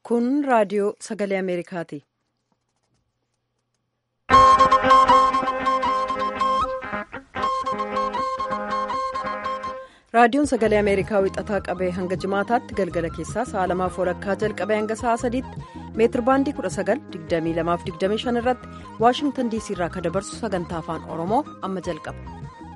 Kun raadiyoo sagalee Ameerikaati. Raadiyoon sagalee Ameerikaa wixataa qabee hanga jimaataatti galgala keessaa sa'a lamaaf walakkaa jalqabee hanga sa'a sadiitti meetir baandii 19,2225 irratti Waashingtan diisii irraa kan dabarsu sagantaa afaan Oromoo amma jalqaba.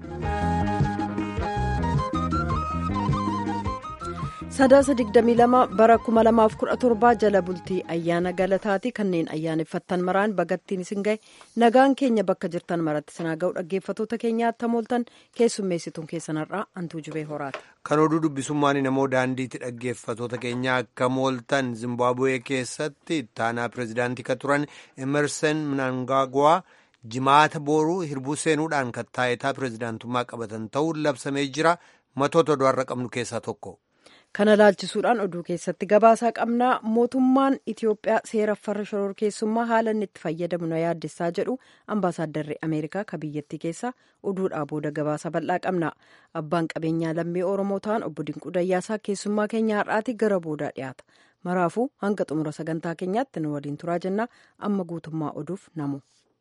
Sadaasa 22 bara 2017 jala bultii ayyaana galataati kanneen ayyaaneffattan maraan bagattiin isin gahe nagaan keenya bakka jirtan maratti sinaa ga'u dhaggeeffatoota keenyaatti hamooltan keessummeessituun keessanarraa hantuu jubee horaati. Kan oduu dubbisummaan namoo daandiitti dhaggeeffatoota keenya akka mooltan Zimbaabuwee keessatti ittaanaa pireezidaantii kan turan Emerson Mnangagwa jimaata booruu hirbuu seenuudhaan kan taayitaa pireezidaantummaa qabatan ta'uun labsamee jira matoota oduurra qabnu keessaa tokko. Kana laalchisuudhaan oduu keessatti gabaasaa qabnaa mootummaan Itiyoophiyaa seera farra shororkeessummaa haala inni itti fayyadamu na yaaddessaa jedhu ambaasaaddarri Ameerikaa ka biyyattii keessa oduudhaa booda gabaasa bal'aa qabna. Abbaan qabeenyaa lammii Oromoo ta'an obbo Dinquu Dayyaasaa keessummaa keenya har'aati gara boodaa dhiyaata. Maraafuu hanga xumura sagantaa keenyaatti nu waliin turaa jenna amma guutummaa oduuf namu.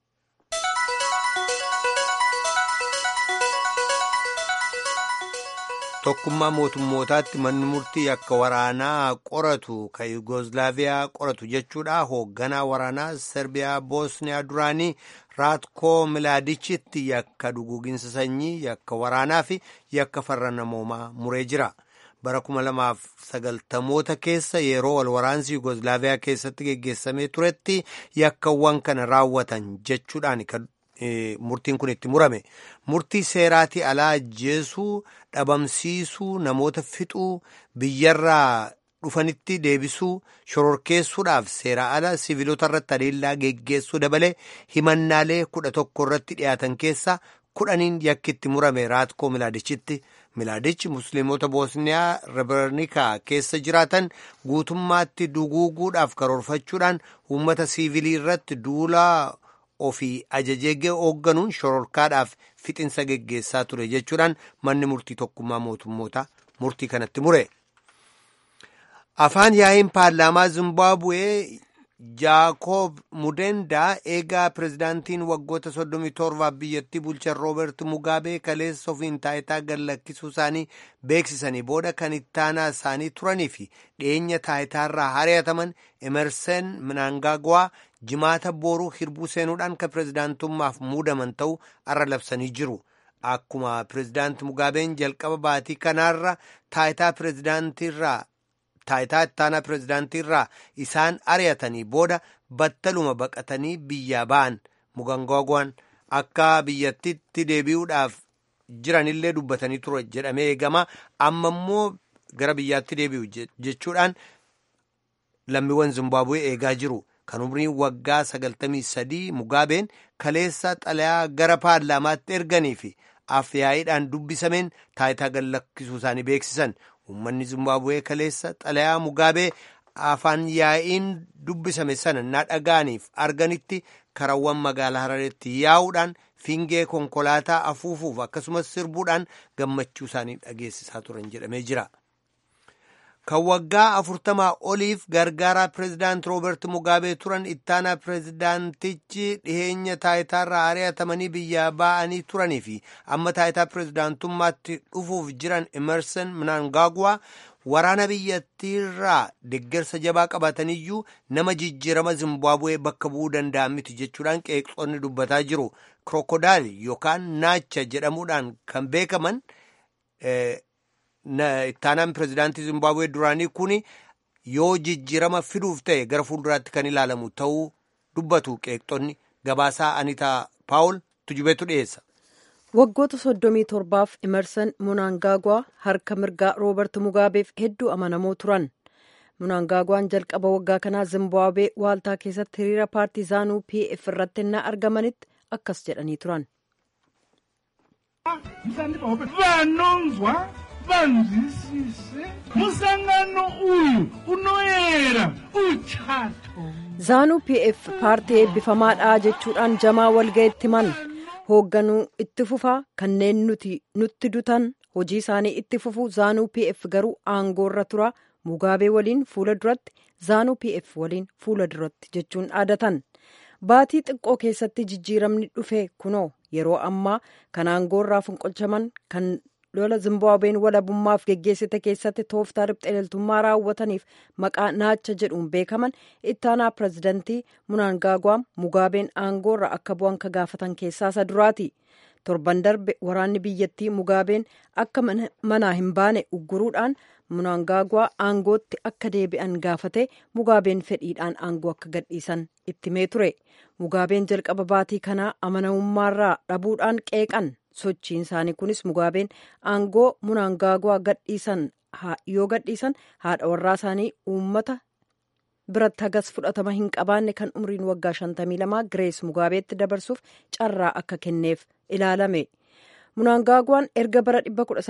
Tokkummaa mootummootaatti manni murtii akka waraanaa qoratu kan Yugoozilaaviyaa qoratu jechuudha. Hoogganaa waraanaa Serbiyaa Boosniyaa duraanii Raatko Milaadichitti yakka duguuginsa sanyii, yakka waraanaa fi yakka farra namoomaa muree jira. Bara kuma lamaaf sagaltamoota keessa yeroo wal waraansi Yugoozilaaviyaa keessatti geggeessamee turetti yakkawwan kana raawwatan jechuudhaan murtiin kun itti murame murtii seeraatii alaa ajjeesuu dhabamsiisuu namoota fixuu biyyarraa dhufanitti deebisuu shororkeessuudhaaf seera ala siviilota irratti adeellaa geggeessuu dabalee himannaalee kudha tokko irratti dhiyaatan keessa kudhaniin yakki itti murame raatko milaadichitti milaadichi musliimota boosniyaa rebernikaa keessa jiraatan guutummaatti duguuguudhaaf karoorfachuudhaan uummata siivilii irratti duulaa ofii ajajee hoogganuun shororkaadhaaf fixinsa geggeessaa ture jechuudhaan manni murtii tokkummaa mootummoota murtii kanatti mure. Afaan yaa'iin paarlaamaa Zimbaabuwee Jaakob Mudendaa eegaa pireezidaantiin waggoota 37 biyyattii bulchan Rooberti Mugaabee kaleessa ofiin taayitaa gallakkisuu isaanii beeksisanii booda kan ittaanaa isaanii turanii fi dhiyeenya taayitaarraa hari'ataman Emerson Mnangagwa jimaata booruu hirbuu seenuudhaan kan pireezidaantummaaf muudaman ta'uu arra labsanii jiru. Akkuma pireezidaanti Mugaabeen jalqaba baatii kanaarra taayitaa pireezidaantiirraa taayitaa ittaanaa pireezidaantiirraa isaan ari'atanii booda battaluma baqatanii biyyaa ba'an Mnangagwaan akka biyyattitti deebi'uudhaaf jiranillee dubbatanii ture jedhamee eegama amma immoo gara biyyaatti deebi'u jechuudhaan lammiiwwan Zimbaabuwee eegaa jiru. Kan umriin waggaa sagaltamii sadii Mugaabeen kaleessa xalayaa gara paarlaamaatti erganii fi afyaa'iidhaan dubbisameen taayitaa gallakkisuu isaanii beeksisan. Uummanni Zimbaabuwee kaleessa xalayaa Mugaabee afaan yaa'iin dubbisame sana na dhaga'aniif arganitti karawwan magaalaa Harareetti yaa'uudhaan fiingee konkolaataa afuufuuf akkasumas sirbuudhaan gammachuu isaanii dhageessisaa turan jedhamee jira. Kan waggaa afurtamaa oliif gargaaraa pireezidaant Rooberti Mugaabee turan ittaanaa pireezidaantichi dhiheenya taayitaarraa ari'atamanii biyyaa ba'anii turanii fi amma taayitaa pireezidaantummaatti dhufuuf jiran Emerson Mnangagwa waraana biyyattiirraa deeggarsa jabaa qabataniyyuu nama jijjiirama Zimbaabuwee bakka bu'uu danda'an miti jechuudhaan qeeqxoonni dubbataa jiru. Kirookodaayil yookaan naacha jedhamuudhaan kan beekaman. ittaanaan pireezidaantii Zimbaabuwee duraanii kun yoo jijjiirama fiduuf ta'e gara fuulduraatti kan ilaalamu ta'uu dubbatu qeeqxonni gabaasaa Anitaa Paawul tujubeetu dhiyeessa. Waggoota soddomii torbaaf Emerson Mnangagwa harka mirgaa Roobert Mugaabeef hedduu amanamoo turan. Mnangagwaan jalqaba waggaa kanaa Zimbaabuwee waaltaa keessatti hiriira paartiizaanuu PF irratti innaa argamanitti akkas jedhanii turan. vanzwisise musangano uyu unoyera uchato zaanuu pf paartii eebbifamaadha jechuudhaan jamaa walga'itti himan hoogganuu itti fufaa kanneen nuti nutti dutan hojii isaanii itti fufuu zaanuu pf garuu aangoorra tura mugaabee waliin fuula duratti zaanuu pf waliin fuula duratti jechuun dhaadatan baatii xiqqoo keessatti jijjiiramni dhufe kunoo yeroo ammaa kan aangoorraa fonqolchaman kan lola zimbaabween walabummaaf geggeessite keessatti tooftaa ribxeeltummaa raawwataniif maqaa naacha jedhuun beekaman ittaanaa pirezidantii munaangaagwaa mugaabeen aangoorra akka bu'an ka gaafatan keessaa isa duraati torban darbe waraanni biyyattii mugaabeen akka manaa hin baane ugguruudhaan munaangaagwaa aangootti akka deebi'an gaafate mugaabeen fedhiidhaan aangoo akka gadhiisan itti himee ture mugaabeen jalqaba baatii kanaa amanamummaarraa dhabuudhaan qeeqan sochiin isaanii kunis mugaabeen aangoo munaangaagwaa gadhiisan yoo gadhiisan haadha warraa isaanii uummata biratti hagas fudhatama hin qabaanne kan umriin waggaa 52 girees mugaabeetti dabarsuuf carraa akka kenneef ilaalame. munaangaagwaan erga bara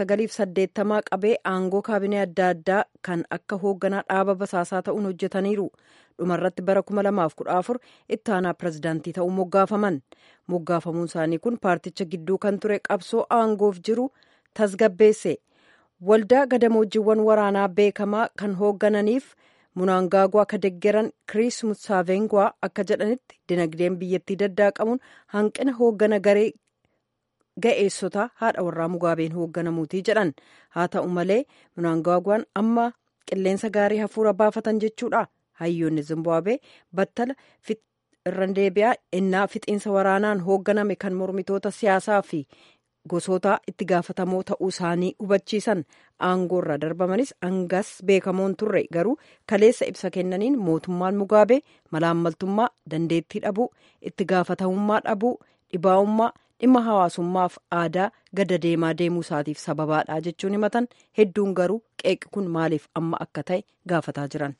1980 qabee aangoo kaabinee adda addaa kan akka hoogganaa dhaaba basaasaa ta'uun hojjetaniiru dhumarratti bara 2014 ittaanaa pirezidaantii ta'uu moggaafaman moggaafamuun isaanii kun paarticha gidduu kan ture qabsoo aangoof jiru tasgabbeesse waldaa gadamoojiiwwan waraanaa beekamaa kan hooggananiif munaangaagwaa ka deggeran kiriis musaavengwaa akka jedhanitti dinagdeen biyyattii daddaaqamuun hanqina hooggana garee ga'eessota haadha warraa mugaabeen hoogganamuutii jedhan haa ta'u malee munaangaagwaan amma qilleensa gaarii hafuura baafatan jechuudha hayyoonni zimbaabwee battala irran deebi'aa innaa fixiinsa waraanaan hoogganame kan mormitoota siyaasaa fi gosoota itti gaafatamoo ta'uu isaanii hubachiisan aangoorra darbamanis angas beekamoon turre garuu kaleessa ibsa kennaniin mootummaan mugaabee malaammaltummaa dandeettii dhabuu itti gaafatamummaa dhabuu dhibaa'ummaa dhimma hawaasummaaf aadaa gada deemaa deemuu isaatiif sababaadha jechuun himatan hedduun garuu qeeqi kun maaliif amma akka ta'e gaafataa jiran.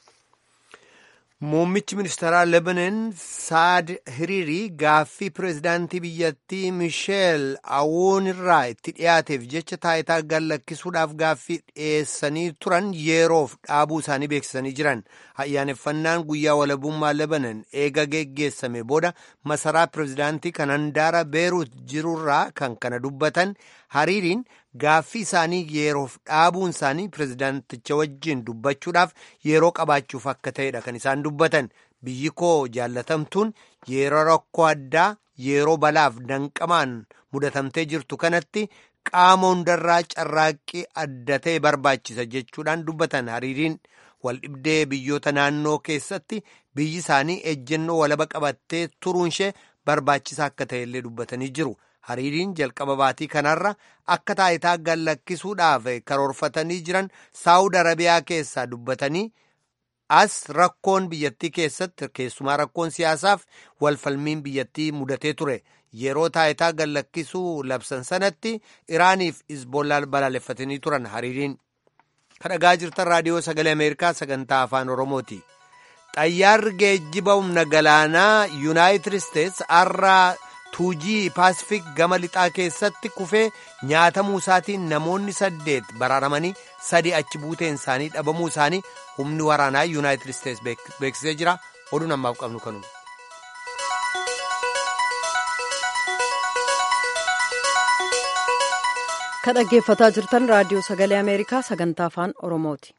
Muummichi ministeeraa Lebanon Saad Hiriirii gaaffii pireezidaantii biyyattii Misheel Awoon irraa itti dhiyaateef jecha taayitaa gallakkisuudhaaf gaaffii dhiyeessanii turan yeroof dhaabuu isaanii beeksisanii jiran. Ayyaaneffannaan guyyaa walabummaa Lebanon eega geggeessame booda masaraa pireezidaantii kan handaara Beeruut jirurraa kan kana dubbatan Hariiriin gaaffii isaanii yeroof dhaabuun isaanii pireezidaanticha wajjin dubbachuudhaaf yeroo qabaachuuf akka ta'edha kan isaan dubbatan biyyi koo jaallatamtuun yeroo rakkoo addaa yeroo balaaf danqamaan mudatamtee jirtu kanatti qaama hundarraa carraaqqii adda ta'e barbaachisa jechuudhaan dubbatan hariiriin waldhibdee biyyoota naannoo keessatti biyyi isaanii ejjennoo walaba qabattee turuunshee barbaachisaa akka ta'e illee dubbatanii jiru. hariiriin jalqaba baatii kanarra akka taayitaa gallakkisuudhaaf karoorfatanii jiran saawud arabiyaa keessaa dubbatanii as rakkoon biyyattii keessatti keessumaa rakkoon siyaasaaf walfalmiin biyyattii mudatee ture yeroo taayitaa gallakkisuu labsan sanatti iraaniif isboolaa balaaleffatanii turan hariiriin kadhagaa jirtan raadiyoo sagalee ameerikaa sagantaa afaan oromooti xayyaarri geejjiba humna galaanaa yuunaayitid isteets har'a tuujii paasifik gama lixaa keessatti kufee nyaatamuu isaatiin namoonni saddeet baraaramanii sadi achi buuteen isaanii dhabamuu isaanii humni waraanaa yuunaayitid isteets beeksisee jira oduu namaaf qabnu kanuma. ka dhaggeeffataa jirtan raadiyoo sagalee ameerikaa sagantaa afaan oromooti.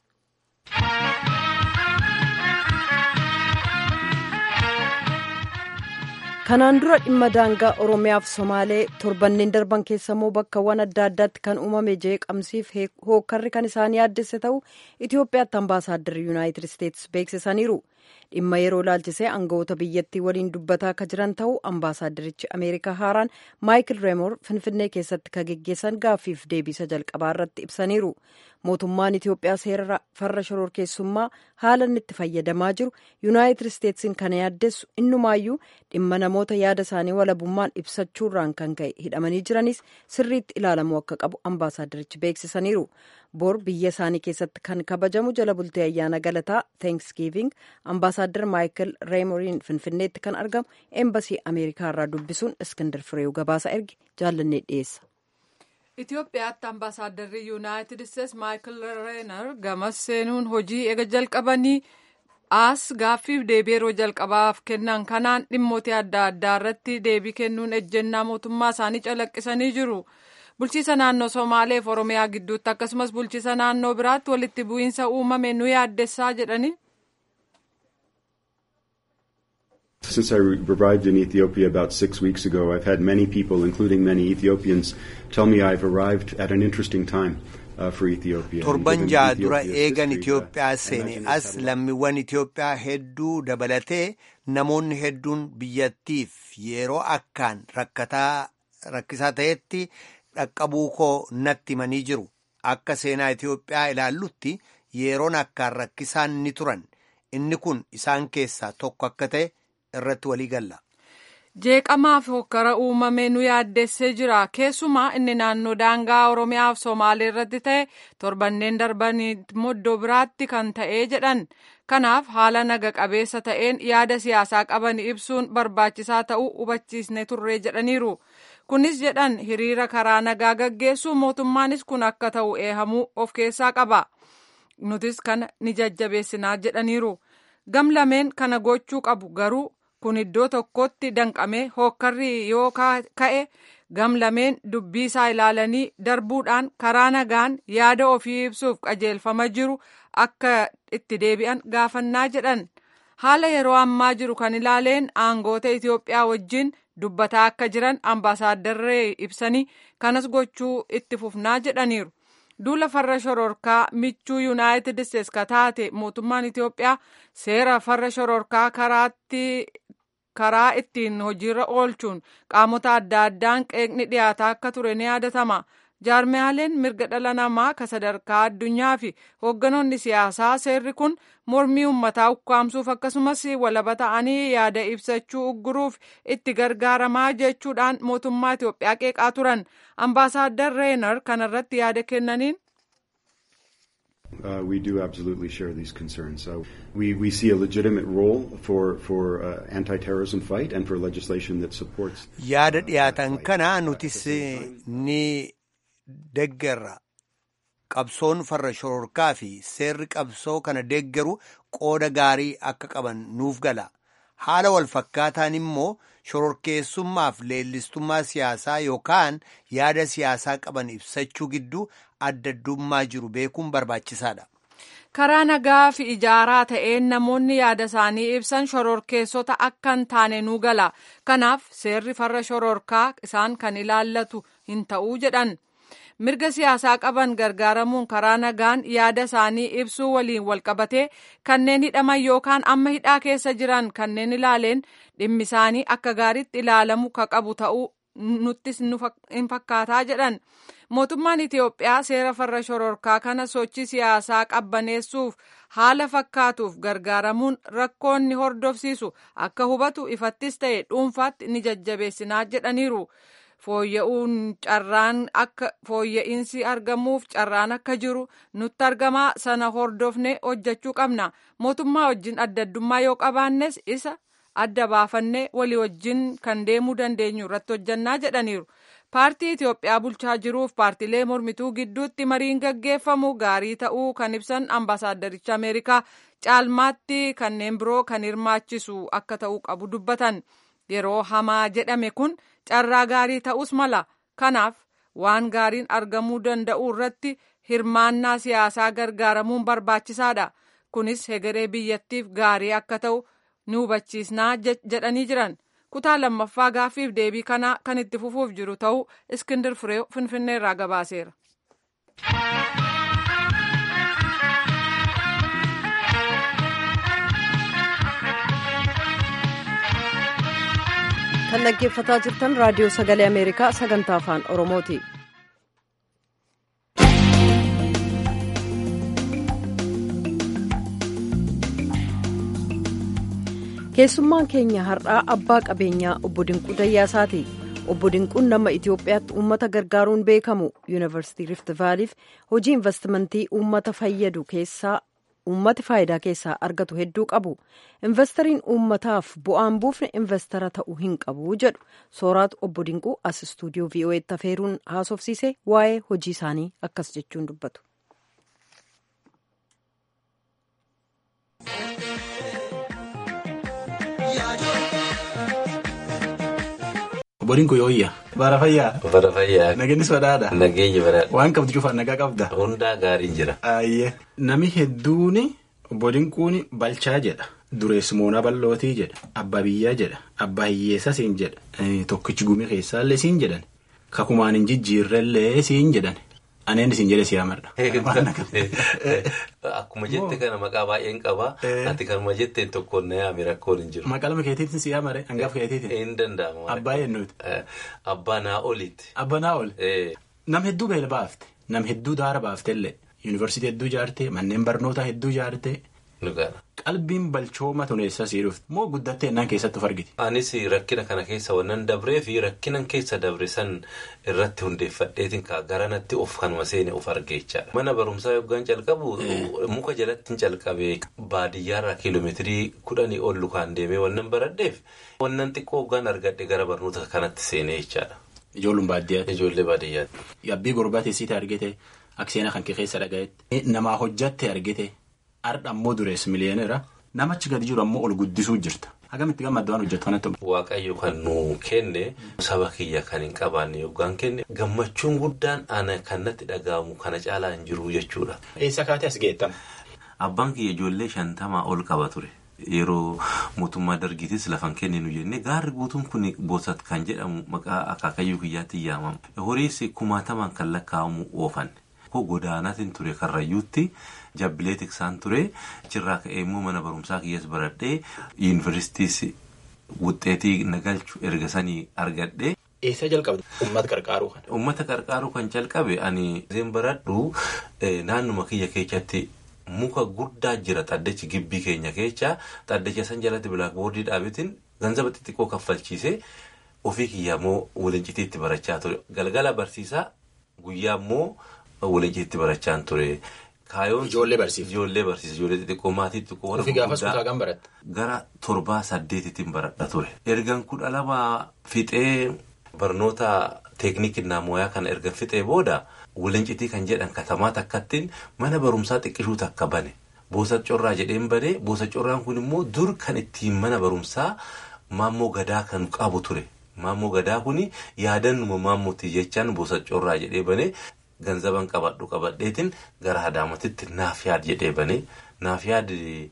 kanaan dura dhimma daangaa oromiyaaf somaalee torbanneen darban keessa immoo bakkawwan adda addaatti kan uumame jeeqamsiif hookkarri kan isaan yaaddesse ta'u itiyoophiyaatti ambaasaadarri yuunaayitid isteetsi beeksisaniiru dhimma yeroo laalchisee aangawoota biyyattii waliin dubbataa akka jiran ta'u ambaasaaddarichi ameerikaa haaraan maayikil reemoor finfinnee keessatti ka geggeessan gaaffiif deebisa jalqabaa irratti ibsaniiru mootummaan itiyoophiyaa seera farra shororkeessummaa haala inni itti fayyadamaa jiru yuunaayitid isteetsiin kana yaaddessu innumaayyuu dhimma namoota yaada isaanii walabummaan ibsachuurraan kan ka'e hidhamanii jiranis sirriitti ilaalamuu akka qabu ambaasaaddarichi beeksisaniiru bor biyya isaanii keessatti kan kabajamu jala bultee ayyaana galataa thanksgiving ambaasaaddar maayikil reemoriin finfinneetti kan argamu eembasii ameerikaa irraa dubbisuun iskindar fireewu gabaasa erge jaallannee dhiyeessa. Itoophiyaatti ambaasaadarri yuunaayitid isteets maayikil reenar gamas seenuun hojii eega jalqabanii as gaaffiif deebii yeroo jalqabaaf kennan kanaan dhimmoota adda addaa irratti deebii kennuun ejjennaa mootummaa isaanii calaqqisanii jiru. bulchiisa naannoo somaalee fi oromiyaa gidduutti akkasumas bulchiisa naannoo biraatti walitti bu'iinsa uumame nu yaaddessaa jedhani. Since I arrived in Ethiopia about six weeks ago, I've had many people, including many Ethiopians, tell me I've arrived at an interesting time. torban ja'a dura eegan Itiyoophiyaa seene as lammiiwwan Itiyoophiyaa hedduu dabalatee namoonni hedduun biyyattiif yeroo akkaan rakkisaa ta'etti dhaqqabuu koo natti himanii jiru. Akka seenaa Itiyoophiyaa ilaallutti yeroon akkaan rakkisaan ni turan. Inni kun isaan keessaa tokko akka ta'e irratti walii galla. jeeqamaa fi hokkara uumame nu yaaddessee jira keessumaa inni naannoo daangaa oromiyaa fi somaalee irratti ta'e torbanneen darbanii iddoo biraatti kan ta'ee jedhan kanaaf haala naga qabeessa ta'een yaada siyaasaa qaban ibsuun barbaachisaa ta'uu hubachiisne turree jedhaniiru kunis jedhan hiriira karaa nagaa gaggeessuu mootummaanis kun akka ta'u eehamuu of keessaa qaba nutis kana ni jajjabeessinaa jedhaniiru gam lameen kana gochuu qabu garuu. kun iddoo tokkotti danqamee hokkarri yoo ka'e gam lameen dubbii isaa ilaalanii darbuudhaan karaa nagaan yaada ofii ibsuuf qajeelfama jiru akka itti deebi'an gaafannaa jedhan haala yeroo ammaa jiru kan ilaaleen aangoota Itiyoophiyaa wajjin dubbataa akka jiran ambaasaaddarree ibsanii kanas gochuu itti fufnaa jedhaniiru. duula farra shororkaa michuu yuunaayitid isteetsi ka taate mootummaan Itiyoophiyaa seera farra shororkaa karaatti karaa ittiin hojiirra oolchuun qaamota adda addaan qeeqni dhiyaataa akka ture ni yaadatama. jaarmiyaaleen mirga dhala namaa ka sadarkaa addunyaa fi hoogganoonni siyaasaa seerri kun mormii uummataa ukkaamsuuf akkasumas walaba ta'anii yaada ibsachuu ugguruuf itti gargaaramaa jechuudhaan mootummaa Itiyoophiyaa qeeqaa turan ambaasaaddar reenar kanarratti yaada kennaniin. Uh, we do absolutely share these concerns. So we, we see a legitimate role for, for uh, anti-terrorism fight and for legislation that supports. Yaada dhiyaatan kana nutis ni deeggarra qabsoon farra shororkaa fi seerri qabsoo kana deeggaru qooda gaarii akka qaban nuuf gala. Haala wal fakkaataan immoo shororkeessummaaf leellistummaa siyaasaa yookaan yaada siyaasaa qaban ibsachuu gidduu adda addummaa jiru beekuun barbaachisaadha. karaa nagaa fi ijaaraa ta'een namoonni yaada isaanii ibsan shororkeessota akka hin taane nu gala kanaaf seerri farra shororkaa isaan kan ilaallatu hin ta'uu jedhan mirga siyaasaa qaban gargaaramuun karaa nagaan yaada isaanii ibsuu waliin walqabatee kanneen hidhaman yookaan amma hidhaa keessa jiran kanneen ilaaleen dhimmi isaanii akka gaariitti ilaalamu ka qabu ta'uu nuttis hin fakkaataa jedhan. mootummaan Itiyoophiyaa seera farra shororkaa kana sochii siyaasaa qabbaneessuuf haala fakkaatuuf gargaaramuun rakkoonni hordofsiisu akka hubatu ifattis ta'e dhuunfaatti ni jajjabeessinaa jedhaniiru. fooyya'uun carraan akka fooyya'insi argamuuf carraan akka jiru nutti argamaa sana hordofne hojjechuu qabna mootummaa wajjin adda addummaa yoo qabaannes isa adda baafannee walii wajjin kan deemuu dandeenyu irratti hojjannaa jedhaniiru. paartii Itiyoophiyaa bulchaa jiruuf paartiilee mormituu gidduutti mariin gaggeeffamu gaarii ta'uu kan ibsan ambaasaaddaricha Ameerikaa caalmaatti kanneen biroo kan hirmaachisu akka ta'uu qabu dubbatan yeroo hamaa jedhame kun carraa gaarii ta'us mala kanaaf waan gaariin argamuu danda'u irratti hirmaannaa siyaasaa gargaaramuun barbaachisaadha kunis hegeree biyyattiif gaarii akka ta'u ni hubachiisnaa jedhanii jiran. kutaa lammaffaa gaaffiif deebii kanaa kan itti fufuuf jiru ta'uu iskindir firee finfinnee irraa gabaaseera. kan dhaggeeffataa jirtan raadiyoo sagalee ameerikaa sagantaa afaan oromooti. keessummaan keenya har'aa abbaa qabeenyaa obbo Dinquu Dayyaasaati. Obbo Dinquun nama Itoophiyaatti uummata gargaaruun beekamu yuunivarsiitii Rift Vaaliif hojii investimentii uummata fayyadu keessaa uummati faayidaa keessaa argatu hedduu qabu. Investariin uummataaf bu'aan buufne investara ta'uu hin qabu jedhu sooraatu obbo Dinquu as istuudiyoo VOA'tti afeeruun haasofsiise waa'ee hojii isaanii akkas jechuun dubbatu. Boriin kun yooyya. Bara fayyaa. Bara fayyaa. Nageenyis badhaadha. Nageenyi badhaadha. Waan qabdu cufaan nagaa qabda. Hundaa gaariin jira. Ayyee. Nami hedduun boriin kun balchaa jedha. Dureessimoonaa bal'ootii jedha. Abbaa biyyaa jedha. Abbaa hiyyeessaa siin jedha. Tokkichi gumii keessaallee siin jedhan. Kakumaan hin jijjiirrellee siin jedhan. Aneen isin jedhe siyaa marra. Akkuma jette kana maqaa baay'een qaba. Ati kanuma jetteen tokkoon na yaame rakkoon hin jiru. Maqaa lama keetiitiin siyaa mare hangaaf keetiitiin. Hin danda'amu. Abbaa eenyuuti. Abbaa naa oliiti. Abbaa naa oli. Nam hedduu beela baafte. Nam hedduu daara baaftellee. Yuunivarsiitii hedduu ijaarte. Manneen barnootaa hedduu ijaarte. Qalbiin balchooma tuneessaa sii dhufte moo guddattee ennaan keessatti of argiti. Anis rakkina kana keessa wannan dabree fi rakkinan keessa dabre san irratti hundeeffadheetiin kaa garanatti of kanuma seene of argeechaadha. Mana barumsaa yoggaan calqabu muka jalatti hin calqabee baadiyyaarraa kiiloomeetirii kudhanii ol lukaan deemee wannan baradheef wannan xiqqoo hoggaan argadhe gara barnoota kanatti seenee jechaadha. Ijoolluun baadiyyaatti. Ijoollee baadiyyaatti. Yabbii gurbaa teessite argite akseena kan kee keessa dhagayetti. Namaa hojjatte argite. Har'a ammoo durees miliyeenera namachi gadi jiru ammoo ol guddisuu jirta. Hagamitti gammadda waan hojjetu kanatti. Waaqayyo kan nu kenne saba kiyya kan hin qabaanne yoggaan kenne gammachuun guddaan ana kan natti dhaga'amu kana caalaa hin jiru jechuudha. Eessa kaatee as geettama? Abbaan kiyya ijoollee shantamaa ol qaba ture. Yeroo mootummaa dargiitis lafan kenninu jennee gaarri guutuun kun boosat kan jedhamu maqaa akaakayyuu kiyyaatti yaamama. Horiis kumaatamaan kan lakkaa'amu oofanne. Koo godaanaatiin ture karrayyuutti jabbilee tiksaan ture achirraa ka'ee immoo mana barumsaa kiyyas baradhee yuunivarsiitiis wuxxeetii nagalchu erga sanii argadhee. Eessa jalqabde uummata qarqaaruu kan? Uummata qarqaaruu kan jalqabe ani seen baradhu naannuma kiyya keessatti muka guddaa jira xaddachi gibbii keenya keessa xaddacha san jalatti bilaakboordii dhaabetiin ganzaba xixiqqoo kaffalchiisee ofii kiyyaa immoo walincitiitti barachaa ture galgala barsiisaa guyyaa immoo. Walincitiitti barachaan ture. Ijoollee barsiisa. Ijoollee barsiisa. Ijoollee xixiqqoo maatii xixiqqoo warra gaafas kutaa kan baratte. Gara torbaa saddeetittiin baradha ture. Ergan kudha lama fixee barnoota teeknikii naamooyaa kana erga fixee booda walincitii kan jedhan katamaa takkattiin mana barumsaa xiqqishuu takka bane. Boosa corraa jedheen bane boosa corraan kun immoo dur kan ittiin mana barumsaa maammoo gadaa kan qabu ture. Maammoo gadaa kun yaadannuma maammootii jechaan boosa corraa jedhee bane. Ganzaban qabadhu qabadheetiin gara Adaamatitti naaf yaad jedhee bane naaf yaad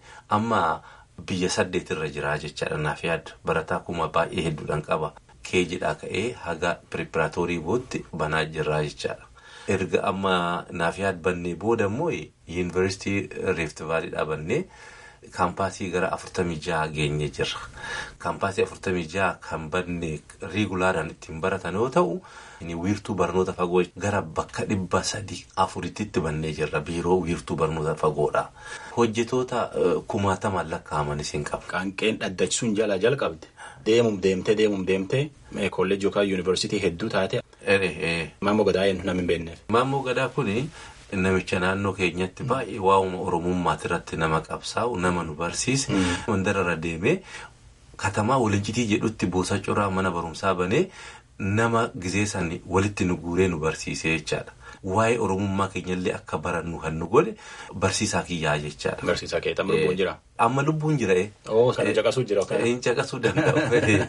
amma biyya saddeetirra jira jechaadha naaf yaad barataa kuma baay'ee hedduudhaan qaba keejidhaa ka'ee haga piriipiraatoorii bootti banaa jirra jechaadha. Erga amma naaf yaad bannee booda immoo yuunivarsiitii Rift Vaaliidhaa bannee kaampaasii gara afurtamii jaha geenye jirra. Kaampaasii afurtamii jaha kan banne riigulaadhaan ittiin baratan yoo ta'u. wiirtuu barnoota fagoo gara bakka dhibba sadii afuritti bannee jirra biiroo wiirtuu barnoota fagoodha. Hojjetoota kumaatamaan lakkaa'aman isin qaba. Qaanqeen dhaddachisuun jalaa jalqabde deemum deemtee deemum deemtee kolleejii yookaan yuunivarsiitii hedduu taate. Maammoo gadaa eenyu nama hin beekneef. Maammoo gadaa kuni namicha naannoo keenyatti baay'ee waa'uma oromummaati irratti nama qabsaa'u nama nu barsiise. Mandararra deemee katamaa walincitii jedhutti boosa coraa mana barumsaa banee. Nama gizee san walitti nu guuree nu barsiisee jechaadha. Waa'ee oromummaa keenyallee akka barannu kan nu godhe barsiisaa kiyyaa jechaadha. Barsiisaa kee amma lubbuun jira. Amma lubbuun jira. Oo sana caqasuu jira. Hin caqasuu danda'u.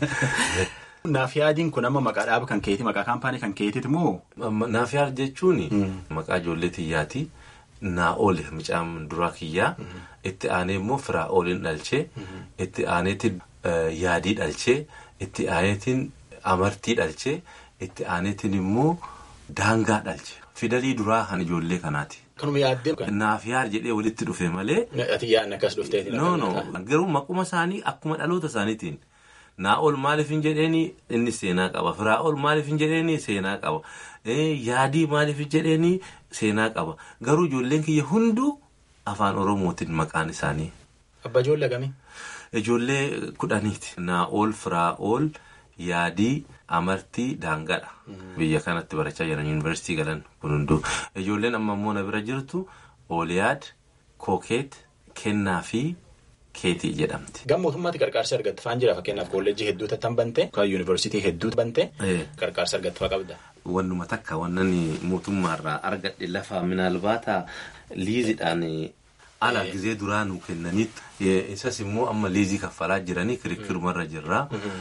Naaf yaadiin kun amma maqaa dhaaba kan keeti maqaa kaampaanii kan keetiiti moo. Naaf yaad jechuun maqaa ijoollee xiyyaati. Naa oole mucaan duraa kiyyaa. Itti aanee immoo firaa ooliin dhalchee. Itti aaneetiin yaadii dhalchee. Itti aaneetiin. Amartii dhalchee itti aaneetiin immoo daangaa dhalche. Fidalii duraa kan ijoollee kanaati. Kanuma yaaddee. Naaf yaad jedhee walitti dhufe malee. Ati yaadni akkas dhufteeti. No no garuu maquma isaanii akkuma dhaloota isaaniitiin. Naa ol maaliif hin jedheeni inni seenaa qaba. Firaa ol maaliif hin jedheeni seenaa qaba. Yaadii maaliif hin jedheeni seenaa qaba. Garuu ijoolleen kiyya hunduu afaan Oromootiin maqaan isaanii. Abbaa ijoollee kamii? Ijoollee kudhaniiti. Naa ol firaa ol. Yaadii amartii daangaadha. Biyya kanatti barachaa jiran yuunivarsiitii galan kun hunduu. Ijoolleen amma immoo na bira jirtu ooliyaad kookeet kennaa fi keetii jedhamti. Gama mootummaatti qarqaarsa argatte faan jira fakkeenyaaf kolleejjii hedduu tattan bante yookaan yuunivarsiitii hedduu bante qarqaarsa argatte faa qabda. Wannuma takka wannan mootummaarraa argadhe lafaa minaalbaata liizidhaan ala gizee duraa nu kennanitti Isas immoo amma liizii kaffalaa jiranii kirikkirumarra jirra.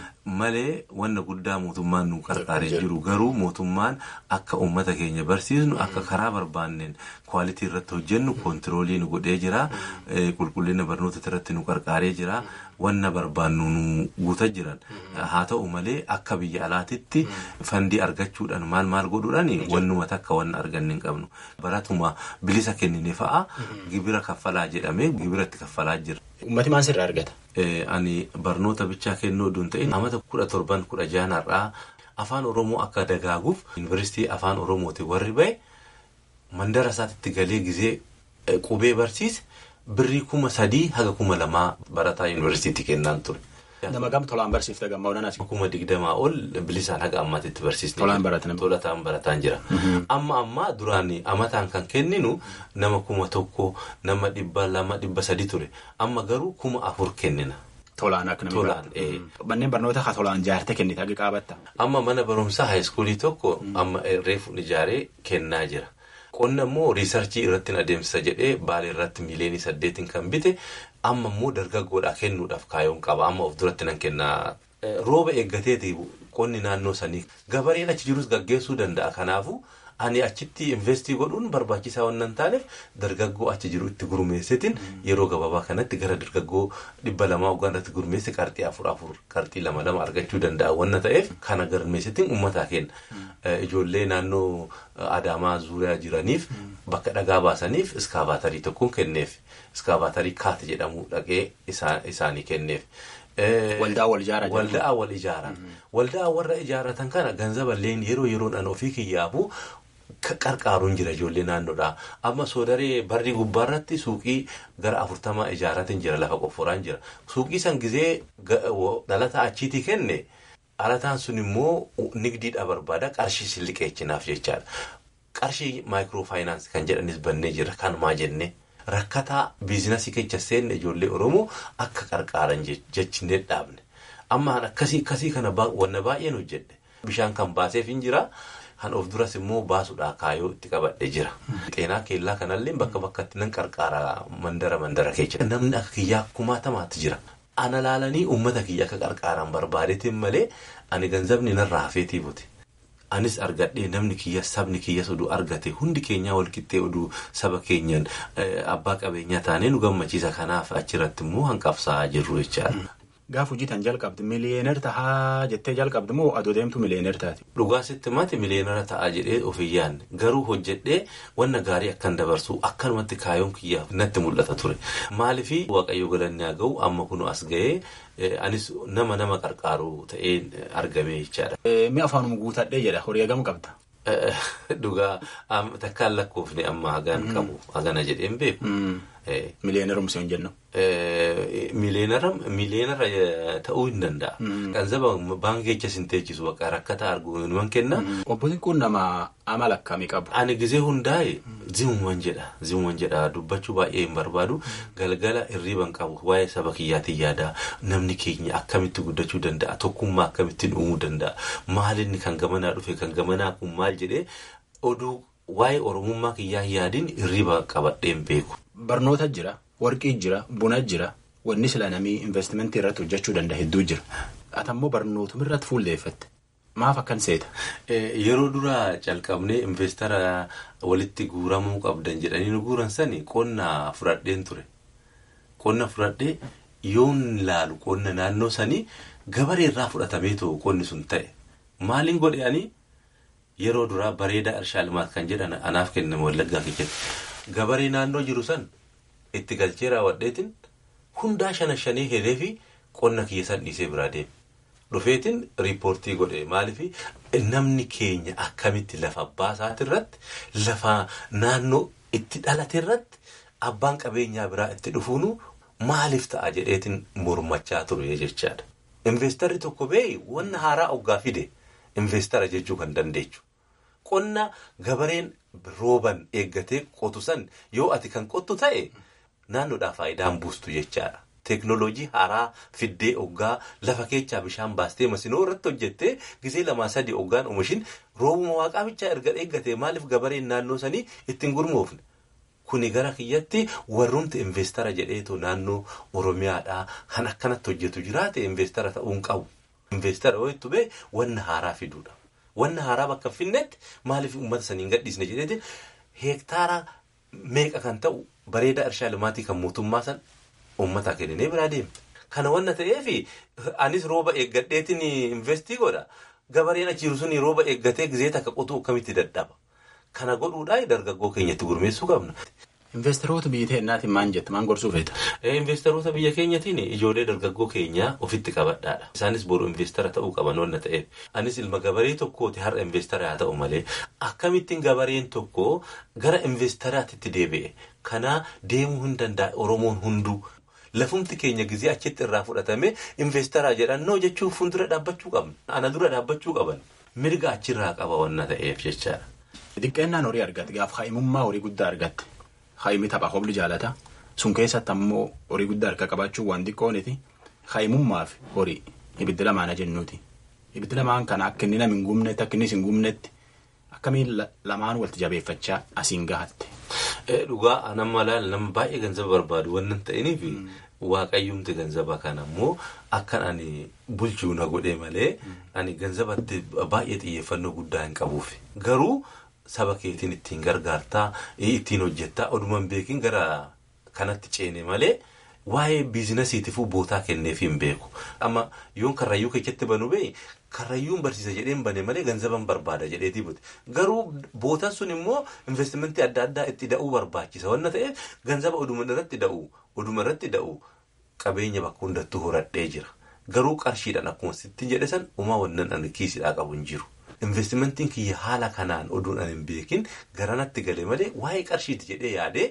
Malee wanna guddaa mootummaan nu qarqaaree jiru garuu mootummaan akka uummata keenya barsiisnu akka karaa barbaanneen kwaalitii irratti hojjennu koontiroolii nu godhee jira. Qulqullina barnoota irratti nu qarqaaree jira. Wanna barbaannu nu guutaa jiran. Haa ta'u malee akka biyya alaatitti fandii argachuudhaan maal maal godhuudhaan wannuma takka wanna arganne hin qabnu. Baratuma bilisa kennine fa'a gibira kaffalaa jedhamee gibiratti kaffalaa jira. Uummati maal sirraa argata? Ani barnoota bichaa kennuu oduun ta'in amata kudha torban kudha jaanarraa afaan Oromoo akka dagaaguuf yuunivarsiitii afaan Oromooti warri bahe mandara isaatti galee gizee qubee barsiise birrii kuma sadii haga kuma lamaa barataa yuunivarsiitii kennaan ture. Nama gam tolaan barsiifte gammaa onanas. Kuma digdamaa ol bilisaan haga ammaatitti barsiisne. Tolaan baratan. Tolataan barataan jira. Amma ammaa duraan amataan kan kenninu nama kuma tokko nama dhibba lama dhibba sadi ture. Amma garuu kuma afur kennina. Tolaan akka namni Tolaan. Manneen barnoota haa tolaan jaarte kennite hagi qaabatta. Amma mana barumsaa haayiskuulii tokko amma reefuun ijaaree kennaa jira. Qonna immoo riisarchii irratti adeemsisa jedhee baalee irratti miiliyoonii saddeetiin kan bite amma immoo dargaggoodhaa kennuudhaaf kaayoon qaba amma of duratti nan kennaa. Rooba eeggateeti qonni naannoo sanii gabareen achi jirus gaggeessuu danda'a kanaafu ani achitti investii godhuun barbaachisaa waan hin taaneef dargaggoo achi jiru itti gurmeessitiin yeroo gabaabaa kanatti gara dargaggoo dhibba lamaa waggaa irratti gurmeessi qarxii afur afur qarxii lama lama argachuu danda'a waan ta'eef kana gurmeessitiin uummataa kenna. Ijoollee naannoo Adaamaa zuuriyaa jiraniif bakka dhagaa baasaniif iskaabaatarii tokkoon kenneef iskaabaatarii kaate jedhamu dhaqee isaanii kenneef. Waldaa wal ijaaran. Waldaa wal ijaaran. Waldaa warra ijaaratan kana ganzaballeen yeroo yeroodhaan ofii kiyyaafu qarqaaruun jira ijoollee naannoodhaa. Amma soodaree barri gubbaarratti suuqii gara afurtamaa ijaaratiin jira lafa qofforaan jira. Suuqii san gizee dhalataa achiitii kenne dhalataan sun immoo nigdiidha barbaada qarshii silliqeechinaaf jechaadha. Qarshii maayikiroofaayinaansi kan jedhanis bannee jira kanumaa jennee. Rakkataa biizinasii keessa seenne ijoollee Oromoo akka qarqaaran jechinee dhaabne. Amma akkasii akkasii kana wanna baay'een hojjedhe. Bishaan kan baaseef hin jira. Kan of duras immoo baasuudhaa kaayoo itti qabadhe jira. Xeenaa keellaa kanallee bakka bakkatti nan qarqaara mandara mandara keessa. Namni akka kiyyaa kumaatamaatti jira. Ana laalanii uummata kiyya akka qarqaaran barbaadeetiin malee ani ganzabni narraa hafeetii buti. Anis argadhee namni kiyya sabni kiyyas oduu argate hundi keenyaa walqixxee oduu saba keenyan abbaa qabeenyaa taanee nu gammachiisa kanaaf achirratti immoo hanqabsaa jirru jechaadha. Gaaf hojii tan jalqabdi miliyeener tahaa jettee jalqabdi moo adoo deemtu miliyeener taati? Dhugaasitti mati miliyeenera ta'a jedhee of hin yaadne garuu hojjedhee wanna gaarii akkan dabarsu akkanumatti kaayoon kiyyaaf natti mul'ata ture. Maaliifii waaqayyo galanni haa ga'u amma kun as ga'ee anis nama nama qarqaaru ta'ee argame jechaadha. Mi afaanuma guutadhee jedha horii hagam qabda? Dhugaa takkaan lakkoofne amma hagaan qabu hagana jedheen beeku. Miliyeenerumsi hin jennu. Miliyeenara ta'uu hin danda'a. Ganzaba baankii keessa hin teechisu bakka rakkataa arguu numan kenna. Obbotiin kun nama amala akkamii qabu? Ani gizee hundaa'e zimuman jedha. Zimuman jedha dubbachuu baay'ee hin barbaadu. Galgala hirriiban qabu waa'ee saba kiyyaatiin yaada. Namni keenya akkamitti guddachuu danda'a? Tokkummaa akkamittiin uumuu danda'a? Maalinni kan gamanaa dhufe kan gamanaa kun maal jedhee oduu waa'ee oromummaa kiyyaa yaadiin hirriiba qabadheen beeku. Barnoota jira, warqii jira, buna jira, wanni sila namii investimentii irratti hojjechuu danda'a hedduu jira. Ati ammoo barnootuma irratti fuulleeffatte. Maaf akkan seeta? Yeroo duraa calqabnee investara walitti guuramuu qabdan jedhanii nu guuran sani qonna fudhadheen ture. Qonna fudhadhee yoon laalu qonna naannoo sanii gabaree irraa fudhatamee too qonni sun ta'e. Maaliin godhanii yeroo duraa bareedaa irshaa limaat kan jedhan anaaf kenname wallaggaa keessatti. Gabaree naannoo jiru san itti galchee raawwadheetiin hundaa shana shanii hiree fi qonna kiyya san dhiisee biraa deeme. Dhufeetiin riippoortii godhe maaliif namni keenya akkamitti lafa abbaa isaati irratti lafa naannoo itti dhalate irratti abbaan qabeenyaa biraa itti dhufuunu maaliif ta'a jedheetiin mormachaa ture jechaadha. Investarri tokko bee wanna haaraa oggaa fide investara jechuu kan dandeechu. Qonna gabareen rooban eeggatee qotu san yoo ati kan qottu ta'e naannoodhaa faayidaan buustu jechaadha. Teeknooloojii haaraa fiddee oggaa lafa keechaa bishaan baastee masinoo irratti hojjettee gisee lamaa sadii oggaan oomishin roobuma waaqaa bichaa erga eeggatee maaliif gabareen naannoo sanii ittiin gurmoofne. Kuni gara kiyyatti warrumti investara jedheetu naannoo Oromiyaadhaa kan akkanatti hojjetu jiraate investara ta'uun qabu. Investara yoo itti bee wanna haaraa fiduudha. Wanna haaraa bakka finnetti maaliif uummata saniin gadhiisne jedheeti heektaara meeqa kan ta'u bareedaa irshaa limaatii kan mootummaa san uummataa kennee biraa deema. Kana wanna ta'eef anis rooba eeggadheetiin investii godha. Gabareen achiiru sun rooba eeggatee gizee takka qotuu akkamitti dadhaba. Kana godhuudhaan dargaggoo keenyatti gurmeessuu qabna. Investeroota biyya teennaatiin maal jette maal gorsuu feeta? Investeroota biyya keenyatiin ijoollee dargaggoo keenyaa ofitti qabadhaadha. Isaanis boru investara ta'uu qaban wanna ta'eef. Anis ilma gabaree tokkooti har'a investara haa ta'u malee akkamittiin gabareen tokko gara investaraatitti deebi'e. Kana deemuu hin danda'a Oromoon hunduu. Lafumti keenya gizee achitti irraa fudhatame investaraa jedhannoo jechuun fuuldura dhaabbachuu qabna. Ana dura dhaabbachuu qaban. Mirga achirraa qaba wanna ta'eef jechaadha. Xiqqeennaan horii argatte gaafa haa'imummaa horii guddaa argatte. Haa'imni tapha hobli jaalata. Sun keessatti ammoo horii guddaa harka qabaachuun waan xiqqooniti. Haa'imummaa fi horii ibiddi lamaana jennuuti. Ibiddi lamaan kana akka inni nama hin gubnetti akka innis hin gubnetti akkamiin lamaan walitti jabeeffachaa asiin gahatte. Dhugaa nama laala nama baay'ee ganzaba barbaadu waan ta'iniif waaqayyoomti ganzaba kana ammoo akkan ani bulchuu na godhee malee ani ganzabatti baay'ee xiyyeeffannoo guddaa hin qabuuf garuu saba keetiin ittiin gargaartaa ittiin hojjettaa oduma hin beekin gara kanatti ceene malee. Waa'ee biizinasiitiifuu bootaa kenneef hin beeku. Amma yoon karrayyuu keessatti banu bee karrayyuun barsiisa jedheen bane malee ganzaban barbaada jedheetii bute. Garuu bootaan sun immoo investimentii adda addaa itti da'uu barbaachisa. Wanna ta'eef ganzaba oduma irratti da'u oduma irratti da'u qabeenya bakka hundattuu horadhee jira. Garuu qarshiidhaan akkuma sittiin jedhe san uumaa wannan ani kiisidhaa qabu hin jiru. Investimentiin kiyya haala kanaan oduun ani hin beekin garanatti galee malee waa'ee qarshiiti jedhee yaadee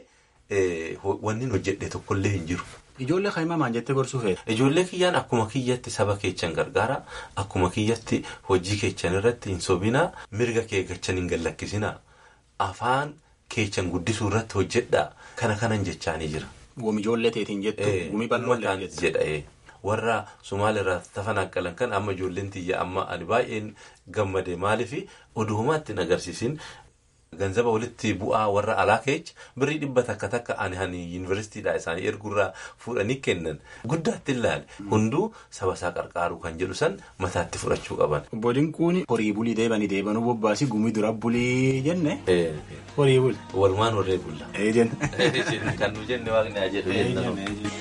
wanni hojjedhe tokkollee hin jiru. Ijoollee kaa'imaa maal jettee gorsuu feeta? Ijoollee kiyyaan akkuma kiyyatti saba keechan gargaara. Akkuma kiyyatti hojii keechan irratti hin sobinaa. Mirga kee gachan hin gallakkisinaa. Afaan keechan guddisuu irratti hojjedhaa. Kana kanan jechaanii jira. Gumi ijoollee teetiin jettu gumi bal'oo jedha. Warra Somaaliirraa tafan akkalan kan amma ijoolleen tiyya amma ani baay'een gammade maaliif oduu homaatti hin agarsiisin. Ganzaba walitti bu'aa warra alaa keecha birrii dhibba takka takka ani hani yuunivarsiitiidhaa isaanii erguurraa fuudhanii kennan guddaatti ilaale hunduu saba isaa qarqaaruu kan jedhu san mataatti fudhachuu qaban. Obbo Dinquun horii bulii deebanii deebanuu bobbaasii gumii dura bulii jenne. Horii buli. Walumaan horree bulla. Ee jenne. Kan nu jenne waaqni haa jedhu jenna.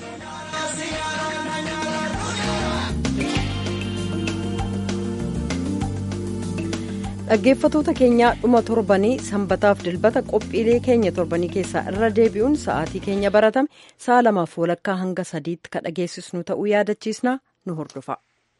dhaggeeffatoota keenyaa dhuma torbanii sanbataaf dilbata qophiilee keenya torbanii keessaa irra deebi'uun sa'aatii keenya baratame sa'a lamaaf walakkaa hanga sadiitti ka dhageessisnu ta'uu yaadachiisna nu hordofa.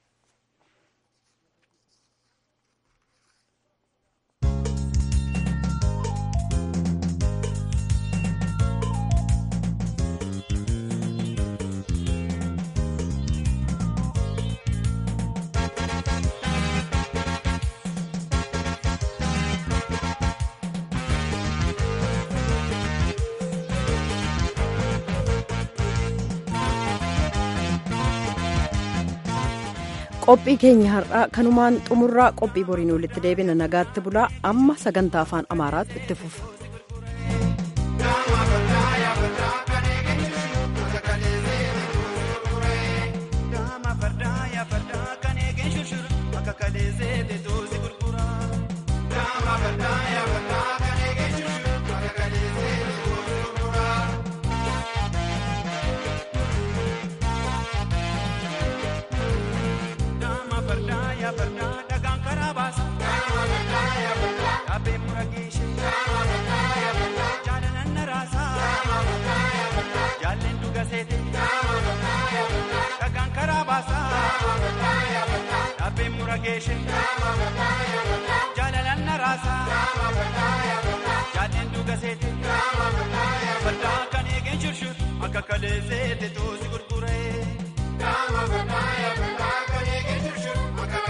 qophii keenya har'aa kanumaan xumurraa qophii boriin walitti deebina nagaatti bulaa amma sagantaa afaan amaaraatu itti fufa. Jaalalaan naraasaa jaaleen dhuga seete baddaa kan eegeen shurshur akka kalee seete toosi gurguree.